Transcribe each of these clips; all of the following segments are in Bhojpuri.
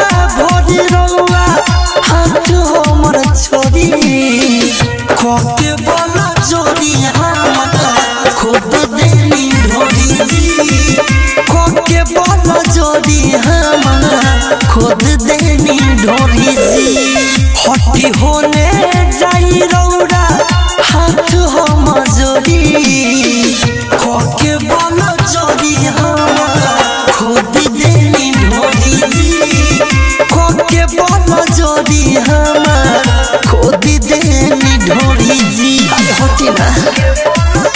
भोरी रउआ हाथ हमर छोड़ी खोके बोला जोड़ी हमर खुद देनी ढोरी जी खोके बोला जोड़ी हमर खुद देनी ढोरी जी हटी होने जाई रौरा हाथ हम जोड़ी खोके बोला जोड़ी हमर खुद देनी ढोरी जी खोके बोला जोड़ी हमर खुद देनी ढोरी जी अरे हटी ना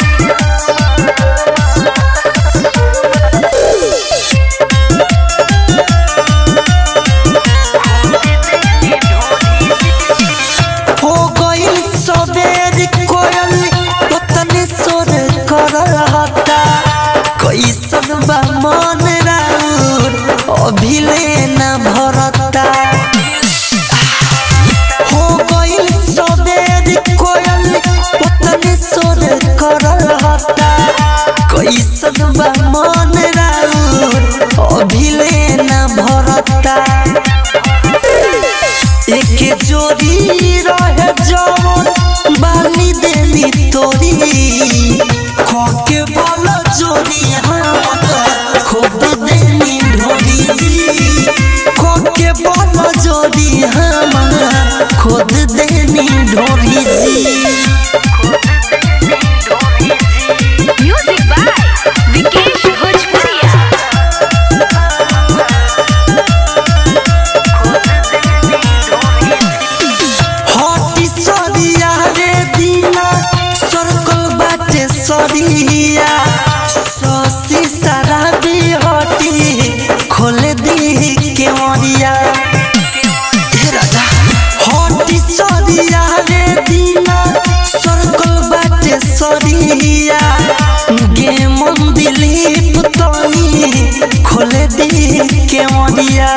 हो गइल सबेर कोयल पतने सोर कर हता कैसन बा मन राउर अभिले न भरता हो गइल सबेर कोयल पतने सोर कर हता कैसन बा मन राउर अभिले न भरता एक जोड़ी रहे जवन बाली देली तोरी खोके बोलो जोड़ी हम खुद देली ढोली जी खोके बोलो जोड़ी हम खुद देली ढोली जी म्यूजिक बाय विकेश भोजपुरिया हटी सरिया रे दीना सर्कल बाटे सरिया ससी सारा भी हटी खोल दी के मरिया हे राजा हटी सरिया रे दीना सर्कल बाटे सरिया गे मन दिलीप तनी खोल दी के मरिया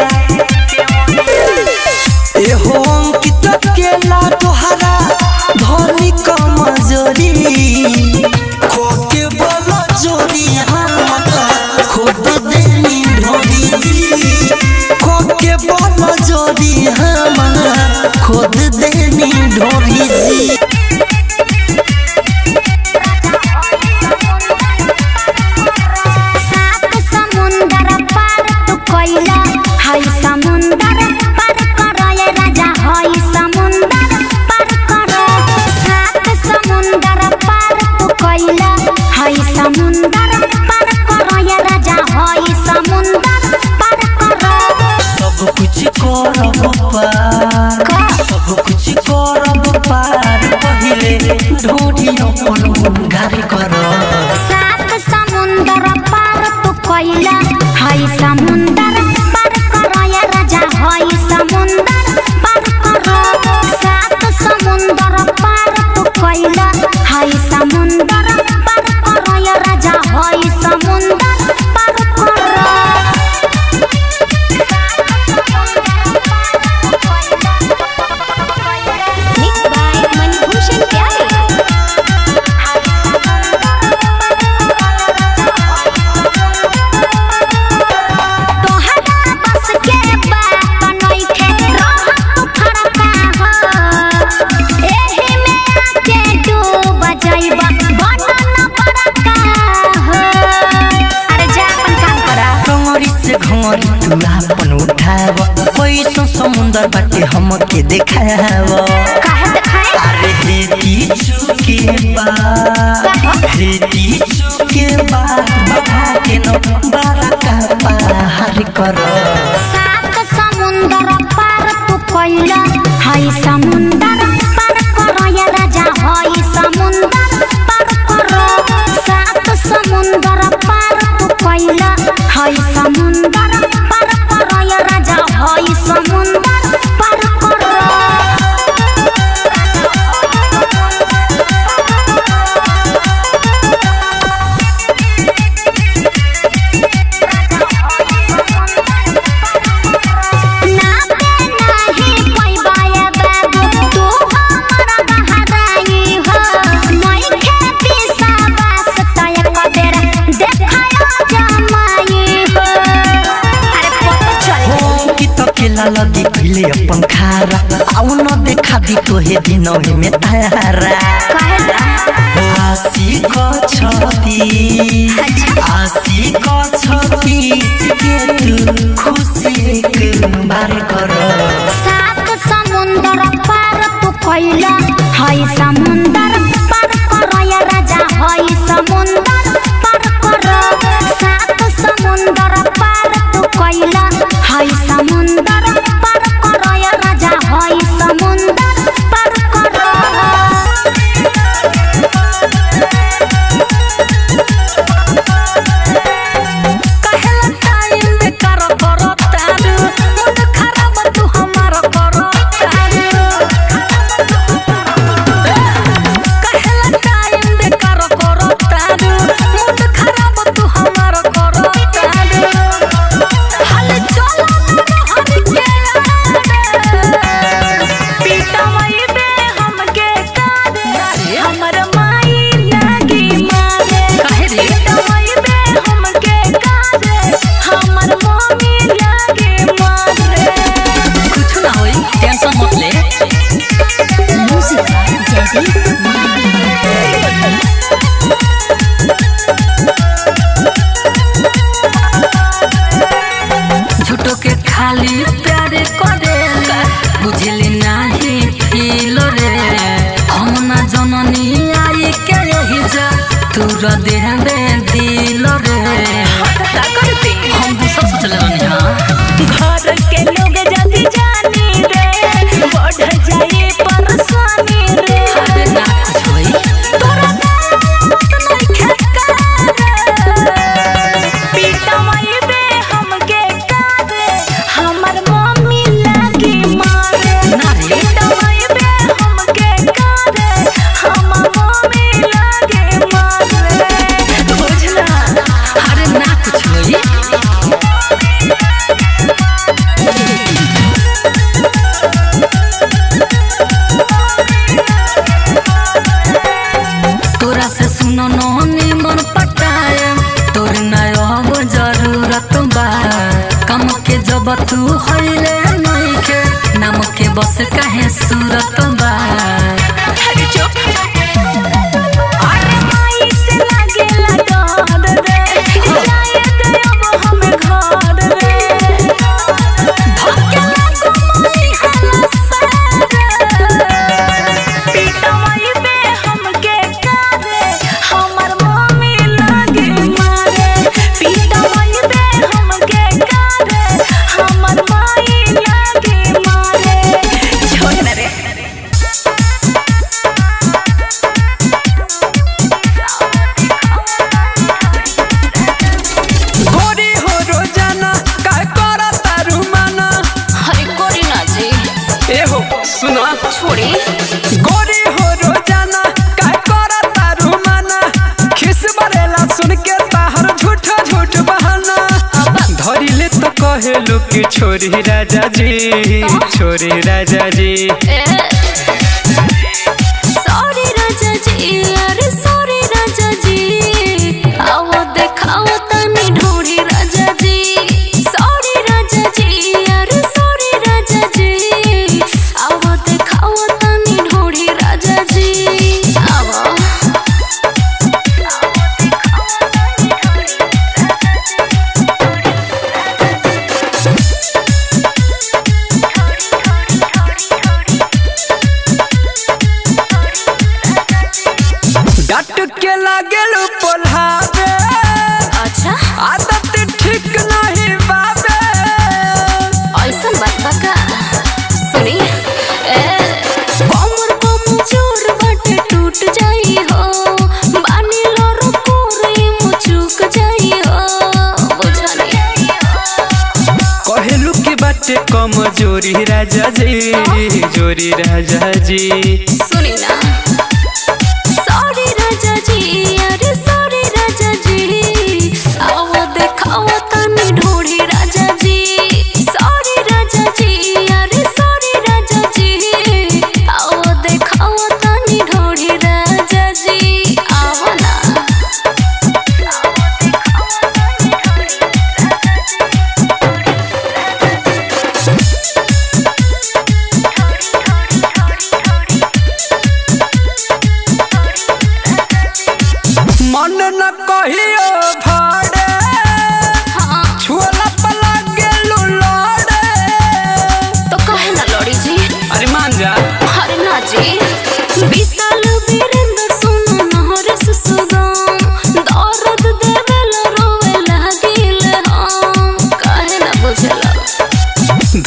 एहो अंकित केला तोहरा धनी कमजोरी खोके बोलो जोड़ी हम खुद देनी ढोरी जी खोके बोलो जोड़ी हम खुद देनी ढोरी जी सात समुंदर पार तू कइला हाय समुंदर पार करय राजा हाय समुंदर पार कर सात समुंदर पार तू कइला हाय समुंदर पार करय राजा हाय समुंदर पार कर सब कुछ करब पार सब कुछ करब पार पहिले ढोरी अपन उंगार कर सात समुंदर पार तू कइला हाय समुंदर पार करय राजा हाय समुंदर पार कर सात समुंदर पार तू कइला हाय समुंदर पार करय राजा हाय समुंदर पार कर मिक्स बाय मनभूषण प्यारे तोहरा बस के बात नइखे रहत फरका हो एही में आके डूब जाइबा बनन बड़का हो अरे जा अपन काम करा कमरी से घमरी तू अपन उठाव पैसो समुंदर बाटे हमके देखाव काहे देखाए अरे हेती चुके बा हेती चुके बा बाबा के नो बारका पार कर सात समुंदर पार तू कइला हाय समुंदर पार करय राजा हाय समुंदर पार कर सात समुंदर पार तू कइला हाय समुंदर पार करय राजा हाय समुंदर पार कर कि त केला लगी खिले अपन खारा आउ न देखा दी तोहे दिनौही में तारा कहेला आशी क छती आशी क छती के तू खुशी एक बार कर सात समुंदर पार तू कैला हई समुंदर पार कर या राजा हई समुंदर पार कर सात समुंदर पार तू कैला हई समुंदर पार कर या राजा हई समुंदर पार कर कहेला टाइम बेकार करतारू मूड खराब तू हमार करतारू कहेला टाइम बेकार करतारू मूड खराब तू हमार करतारू हाल चलो हर के पीटवई बे हमके कारे हमर माई लागी मारे काहे रे? पीटवई बे हमके कारे हमर मम्मी लागी मारे कुछ ना होई टेंशन मत ले झूठो के खाली प्यारे करेला बुझले नाही फील रे हम ना जननी आई के यही जा तू र देह में दिल रे हम दूसरा सोचले रहनी हां घर के लोग जल्दी जानी रे बढ़ जाए परेशानी रे अरे ना कुछ होई तोरा नइखे पीटवई बे हमके कारे हमर मम्मी लागी मारे ना रे पीटवई बे हमके कारे हमर मम्मी लागी मारे बुझला अरे ना कुछ होई तोरा से सुनो नोनी मन पटाए तोर नयो अब जरूरत बा कम के जब तू होइले नहीं के नाम के बस काहे सूरत बा अरे चुप अरे माई से लागेला डर रे जाए दे अब हम घर रे धक्के लागो माई हला पीटवाई बे हमके कारे हमर मम्मी लागे मारे पीटवाई बे हमके कारे हमर माई लागे मारे छोड़ ना रे गोरी हो रोजाना काय करा तारू माना हरे कोरी ना जी ए हो सुना छोड़ी गोरी हो रोजाना काय करा तारू माना खिस बरेला सुन के ताहर झूठा झूठ बहाना धरी ले तो कहे लोग कि छोरी राजा जी छोरी राजा जी सॉरी राजा जी अरे सॉरी राजा जी आओ देखाओ तनी ढोड़ी राजा जी सॉरी राजा जी अरे सॉरी राजा जी आओ देखाओ तनी ढोड़ी राजा जी आओ डट के लागेल पोल्हावे अच्छा आदत ठीक नहीं बाबे ऐसन बात बा का सुनी ए कमर कमजोर बाटे टूट जाई हो बानी लोरो कोरी मुचुक जाई हो बुझनी कहेलू के बाटे कमजोरी राजा जी जोरी राजा जी सुनी ना सॉरी राजा जी अरे सॉरी राजा जी आओ देखाओ तनी ढोड़ी राजा जी सॉरी राजा जी अरे सॉरी राजा जी आओ देखाओ तनी ढोड़ी राजा जी आओ ना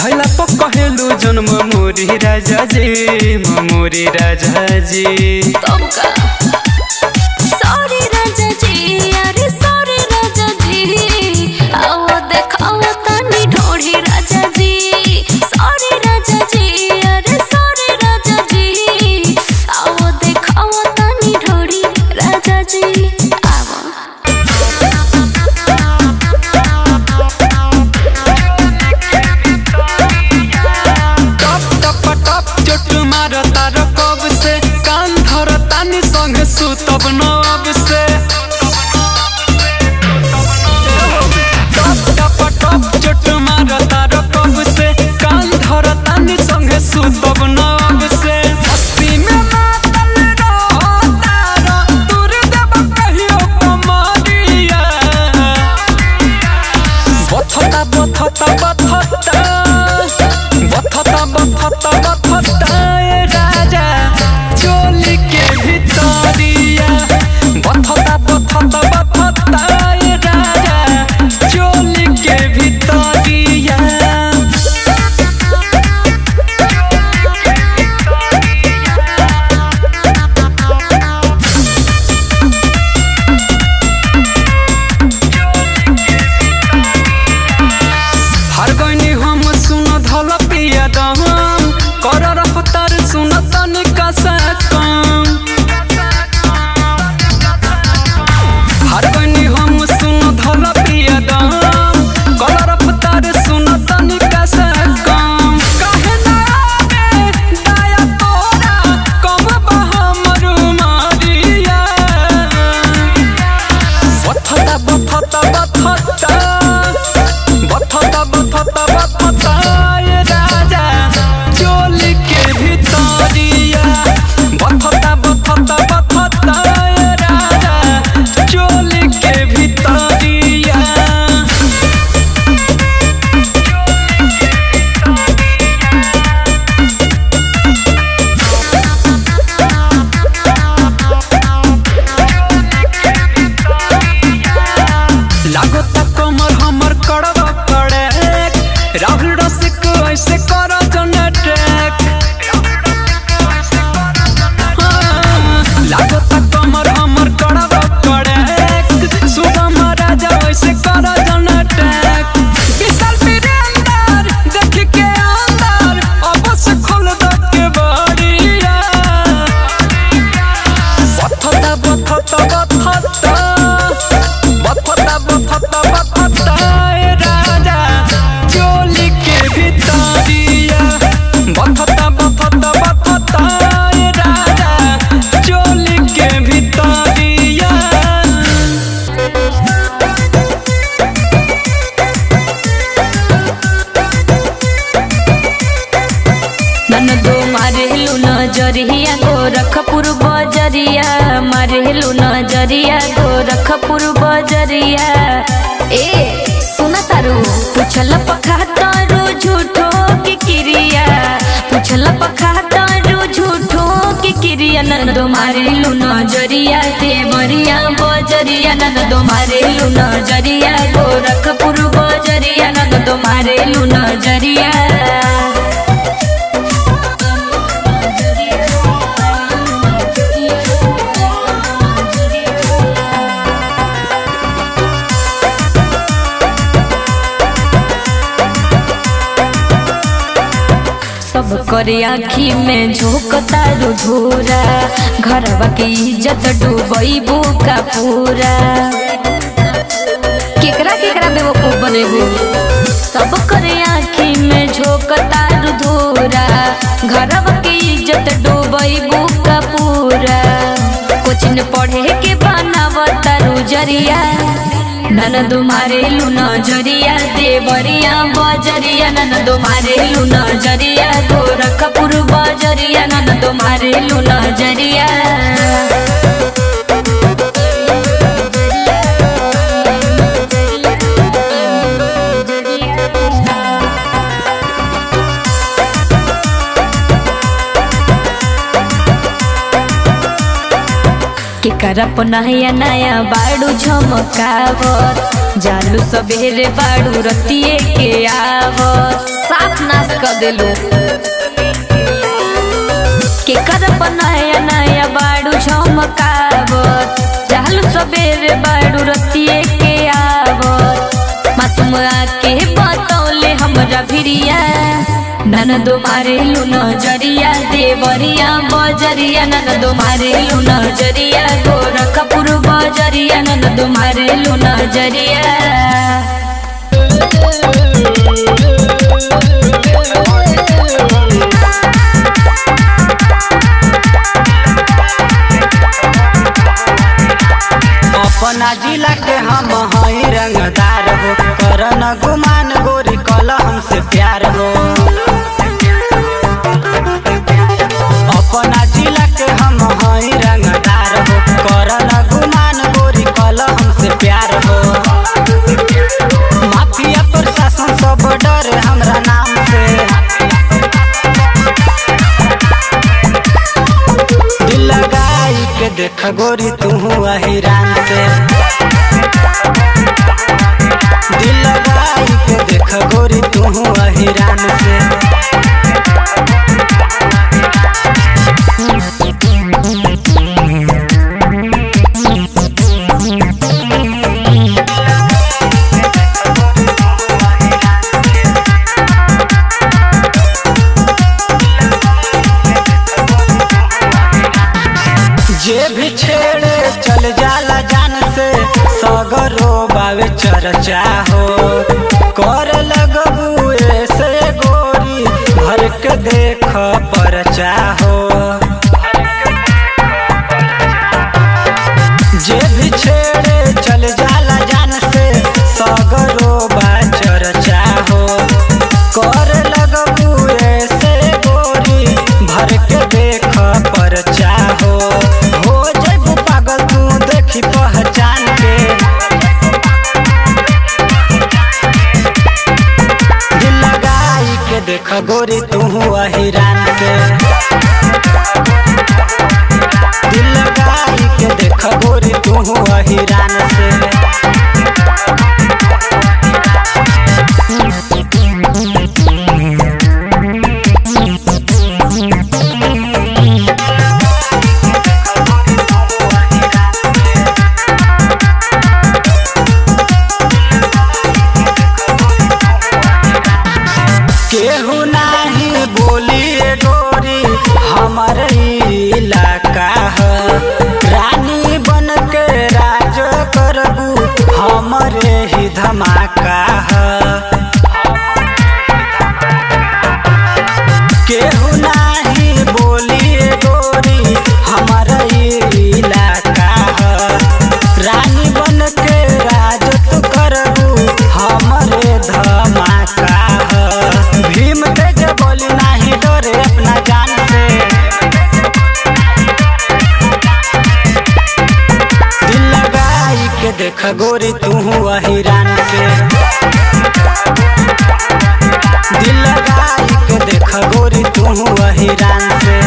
कहला पर कहेलू जन्म मोरी राजा जी मोरी राजा जी तब का सॉरी राजा जी अरे सॉरी राजा जी आओ देखाओ तनी ढोढ़ी राजा जी सॉरी राजा जी अरे सॉरी राजा जी आओ देखाओ तनी ढोढ़ी राजा जी आओ टप टप टप चोट मार तार कब से कान धर तानी संग सुतब नब से टप टप टप चोट मार तार कब से कान धर तानी संग सुतब नब से मस्ती में मातल रहो तारा दूर देब कहियो कमरिया बथता बथता बथता बथता बथता बथता ए राजा चोली के भितरिया बथता बथता बथता ए राजा चोली के भितरिया हर गईनी हम सुन धल पिया दम कर रफ्तार सुन तनिका सा कम हर गईनी हम सुन धल पिया दम कर रफ्तार सुन तनिका सा कम काहे ना आवे दया तोरा कम बा हमर मारिया बथता बथता बथता बथता बथता बथता ए राजा चोली के भितरिया बथता बथता बथता ए राजा चोली के भितरिया लागता कमर हमर कड़वा कड़े राहुल रसिक ऐसे कर जनटेक लागता कमर हमर कड़वा कड़े सुगम राजा ऐसे कर जनटेक विशाल वीरेंद्र देख के अंदर अब से खोल द के बड़िया बथता बथता बथता बथता बथता बथता ए राजा चोली के भितरिया बथता बथता बथता ए राजा चोली के भितरिया ननदो मारेलु नजरिया गोरखपुर बजरिया मारेलु नजरिया गोरखपुर बजरिया ए सुना तारू पुछल पखा तारू झूठो की क्रिया पुछल पखा तारू झूठो की क्रिया ननदो मारेलु नजरिया देवरिया बजरिया ननदो मारेलु नजरिया गोरखपुर बजरिया ननदो मारेलु नजरिया सब करे आखी में झोंकता रुधूरा घरवा के इज्जत डूबैबू का पूरा केकरा केकरा बेवकूफ बनेबू सब करे आखी में झोंकता रुधूरा घरवा के इज्जत डूबैबू का पूरा कोचिन पढ़े के बनावता रुजरिया ननद मारेलु नजरिया देवरिया बजरिया ननद मारेलु नजरिया गोरखपुर बजरिया ननद मारेलु नजरिया केकर नया नया बाड़ू झमकावत जालू सबेरे बाड़ू रतिए के आवत साफ नाश कर देलू केकर नया नया बाड़ू झमकावत जालू सबेरे बाड़ू रतिए के आवत मासूम आके बतौले हमरा भिरिया ननदो मारे लू नजरिया देवरिया बजरिया ननदो मारे लू नजरिया गोरखपुर बजरिया ननदो मारे लू नजरिया अपना जिला के हम हई रंगदार हो करन गुमान गोरी कल हमसे प्यार हो अपना जिला के हम हई रंगदार हो करन गुमान गोरी कल हमसे प्यार हो माफिया प्रशासन सब डर हमरा नाम से दिल लगाई के देख गोरी तू हिरान से दिल लगाई के देख गोरी तू हिरान से जे भी छेड़े चल जाला जान से सगरो बावे चर्चा हो कर लगबू ऐसे गोरी भर के देख परचा हो जे भी छेड़े चल जाला जान से सगरो बा चर्चा हो कर लगबू ऐसे गोरी भर के देख परचा हो हो जैबू पागल तू देखी पहचान के दिल लगाई के देख गोरी तू हिरान से दिल लगाई के देख गोरी तू हिरान से केहू नाही बोली ए गोरी हमर इलाका ह रानी बन के राज करबू हमरे ही धमाका ह केहू नाही बोली ए गोरी हमर इलाका ह रानी बन के राज तू करबू हमरे धमाका ह भीम तेज बोली नाही डरे अपना जान से दिल लगाई के देख गोरी तू हिरान से दिल लगाई के देख गोरी तू हिरान से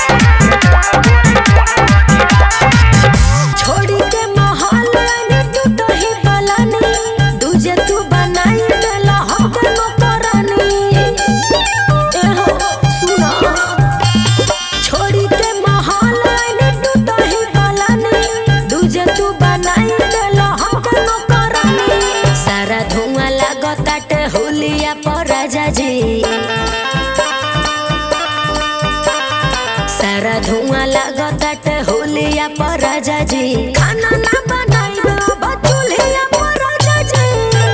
छोड़ी के माहौल में तू तो ही बलानी दूजे तू बनाई देला हम नो करानी ए हो सुना छोड़ी के माहौल में तू तो ही बलानी दूजे तू बनाई देला हम नो करानी सारा धुआं लागताटे होलिया पर राजा जी सारा धुआं लागताटे होलिया पर राजा जी खाना ना बनाई अब चूल्हिया पर राजा जी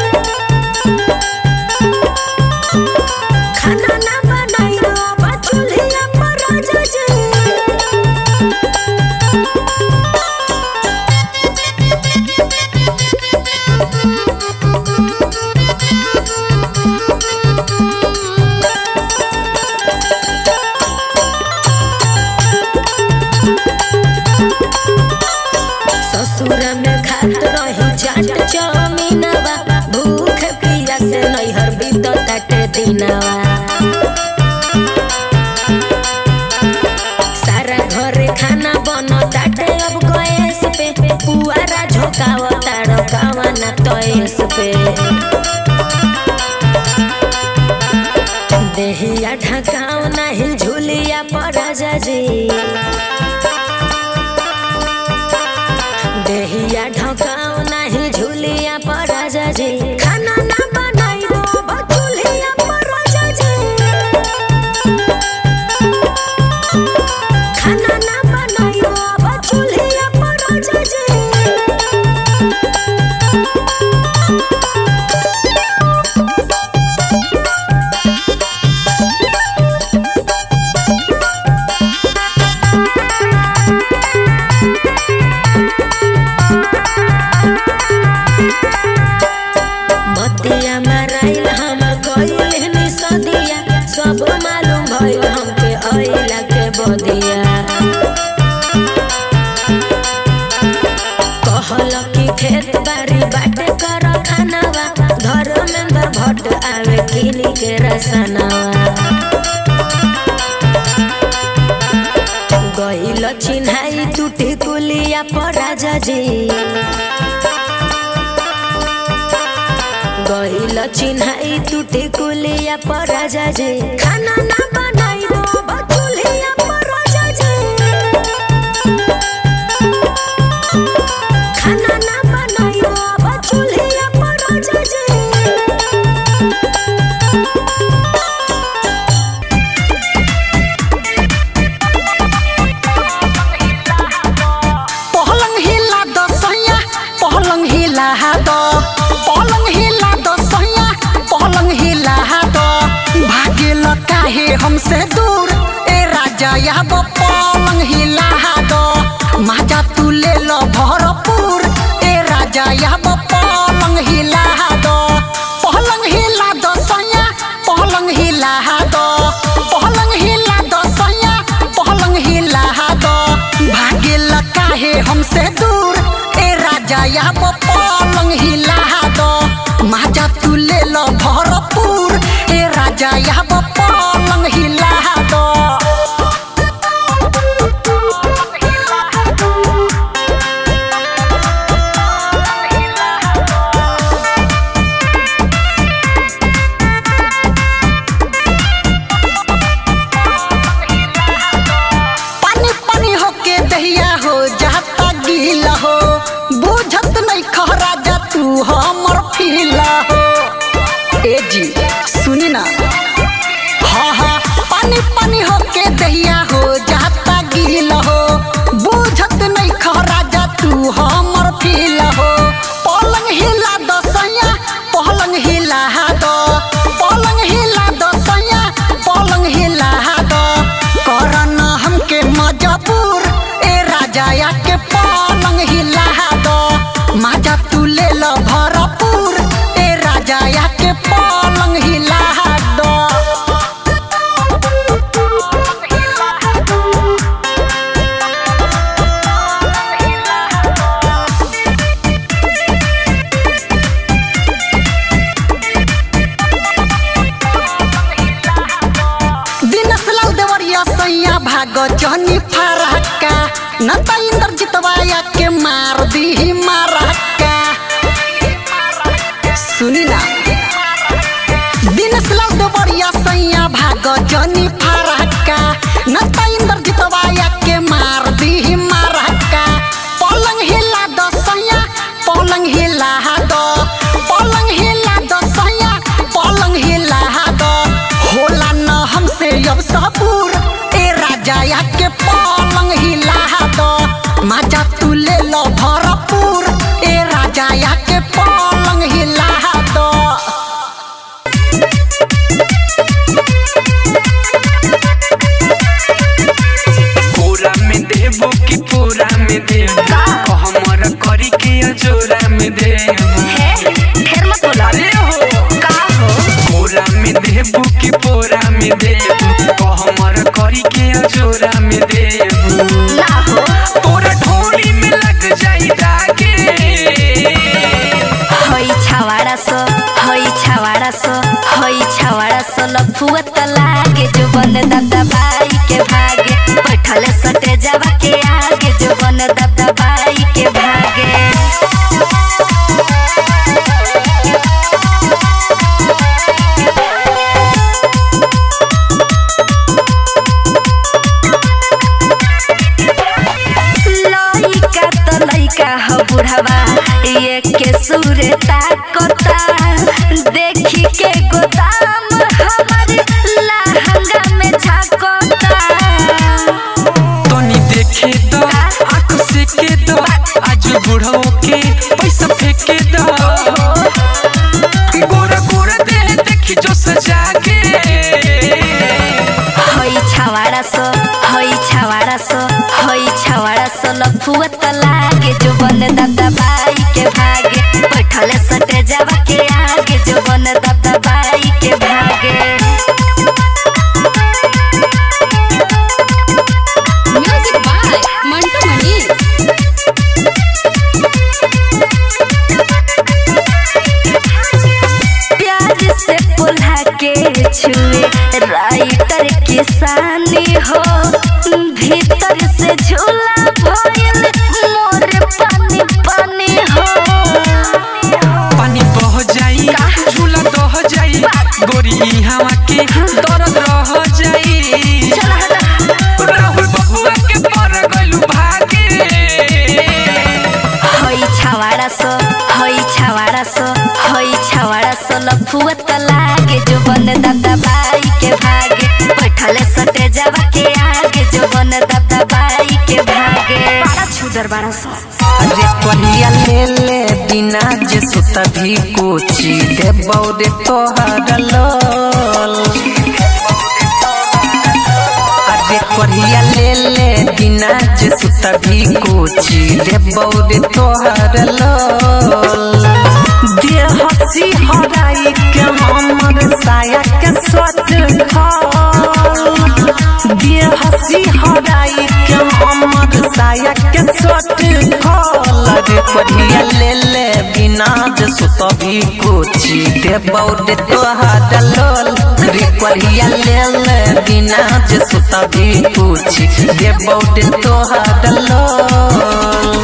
खाना ना बनाई अब चूल्हिया पर राजा जी ससुर में खात रही चाट चौमीनवा भूख पिया से नैहर बीत ताटे दिनवा सारा घरे खाना बन ताटे अब गैस ढकाव तारो कावना तोइस पे देहिया ढकाव नहीं झूलिया पर जी देहिया ढकाव नहीं झूलिया पर जी खाना ना बनाइबो बचुलिया पर जी खाना ना बनाइबो बचुलिया पर जी बतिया माराइल हमर कइल हनी सदिया सब मालूम भइल हमके अइला के बदिया कहल कि खेत बाड़ी बाटे कर खानावा धर्मेंद्र भट्ट आवे किनी के रसनावा गइल चिन्हाई टूटी कुलिया पर राजा जी गइल चिन्हाई टूटी कुलिया पर राजा जी खाना ना बनाइबो बचुलिया पर राजा जी खाना ना बनाइबो बचुलिया पर राजा जी पहलंग हिला दो सैया पहलंग हिला दो पहलंग हिला दो सैया पहलंग हिला दो भागे काहे हमसे दूर ए राजा या वो पलंग हिला दो माजा तू ले लो भरपूर ए राजा या वो पलंग हिला दो पहलंग हिला दो सैया पहलंग हिला दो पहलंग हिला दो सैया पहलंग हिला दो भागे काहे हमसे दूर ए राजा या वो पलंग हिला दो माजा तू ले लो भरपूर ए राजा या वो पलंग हिला दो पानी पानी होके दहिया हो जाता गीला हो बुझत नहीं खरा जा तू हमर फीला हो ए जी सुनी ना हाँ हाँ पानी पानी होके दहिया हो जाता गीला हो बुझत नहीं खरा जा तू हमर फीला हो पलंग हिला दो सैया पलंग हिला दो पलंग हिला दो सैया पलंग हिला दो करन हमके मजबूर ए राजा या के पलंग हिला दो माजा तू ले लो भरपूर ए राजा या के पलंग हिला दो दिनस लाल देवरिया सैया भाग जहनी फरहक्का न त इंद्र जितवाया के मार दी मारहक्का सुनी ना दिनस लाल देवरिया सैया भाग जहनी फरहक्का न त इंद्र जितवाया के मार दी मारहक्का पलंग हिला दो सैया पलंग हिला दो पलंग हिला दो सैया पलंग हिला दो होला न हमसे अब सबूर ए राजा या के पलंग हिला दो माजा तू ले लो भरपूर ए राजा या के पलंग हिला दो पूरा में देबो कि पूरा में देबो हमर करी के जोरा में देबो ढेर मत बोला अरे हो का हो पूरा में देबो कि पूरा में देबो हमर करी के जोरा में देबो ना हो तोरा ढोली में लग जाई दागे हई छावाड़ा सो हई छावाड़ा सो हई छावाड़ा सो लफुआ त लागे जो बन दादा बाई के भागे बैठले सटे जावा के आगे जो बन दादा बाई के भागे बुढ़वा ये के सूरे ताकता देखी के गोदाम हमर लहंगा में झाकता तनी देखे द आंख से के द आज बुढ़ो के पैसा फेंके द गोरा गोरा दे देखी जो सजा के हई छावाड़ा सो हई छावाड़ा सो हई छावाड़ा सो लफुआ त लागे जो बन दादा बाई के भागे बैठल सटे जावा के आगे जो बन दादा बाई के भागे म्यूजिक बाय मंटू मनी प्यार से पुल्हा के छुए राइटर किसानी हो भीतर से झूला भइल मोर पानी पानी हो पानी बह जाई झूला दह जाई गोरी हवा के दर्द रह जाई राहुल बबुआ के पर गलू भागे हई छावाड़ा सो हई छावाड़ा सो हई छावाड़ा सो लफुआ त लागे जो बन दादा बाई के भागे बैठले सटे जावा के आगे जो बन दादा बाई के भागे बड़ा छुदर बड़ा सो अरे कहिया ले ले बिना जे सुत भी कोची दे बौरे तोहर लोल अरे कहिया ले ले बिना जे सुत भी कोची दे बौरे तोहर लोल दे हसी हराई के हमर साया के सट खाल दे हसी हराई के हमर साया के सट खाल रे पढ़िया ले ले बिना जे सुत भी कोची दे बौरे तोहर लोल रे पढ़िया ले ले बिना जे सुत भी कोची दे बौरे तोहर लोल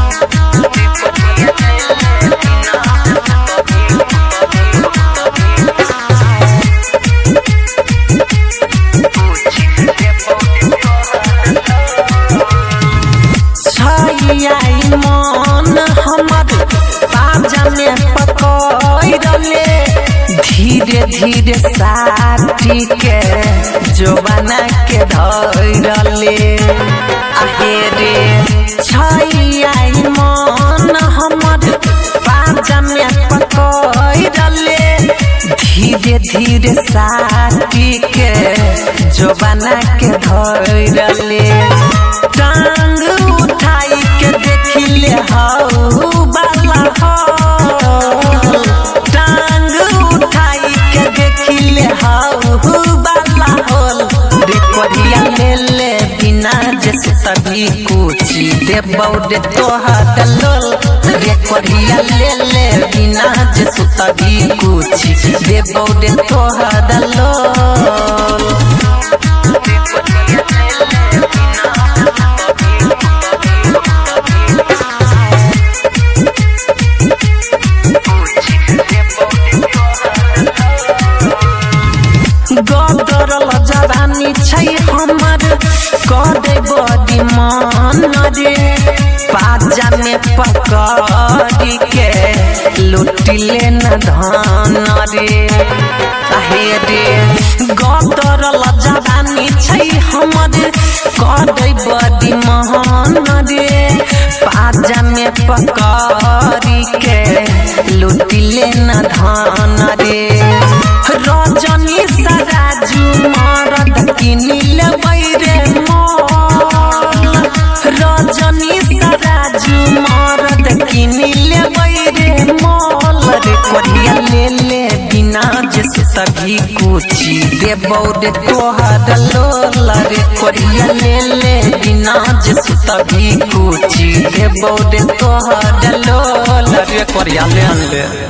छाई मन हमर पाजा में पकड़ले धीरे धीरे साथी के जोबाना के धरले आहे रे छाई मन हमर पाजा में पकड़ले धीरे धीरे साथी के जोबाना के धरले टांग उठाई के देखिले हाउ बाला हो टांग उठाई के देखिले हाउ बाला होल रे करिया ले ले बिना जे सभी कुची दे बौडे तोहर लोल रे करिया ले ले बिना जे सभी कुची दे बौडे तोहर लोल गदरल जवानी छै हमर कदे बडी मन रे पाजा में पकड़ी के लुटिले न धन रे आहे रे गदरल जवानी छै हमर कदे बडी मन रे पाजा में पकड़ी के लुटिले न धन रे रजनी सराजू मरद किनिल रे मल रजनी सराजू मरद किनिल रे मल रे करिया ले ले बिना जे सभी कुची दे बौरे तोहर लोल रे करिया ले ले बिना जे सभी कुची दे बौरे तोहर लोल रे करिया ले ले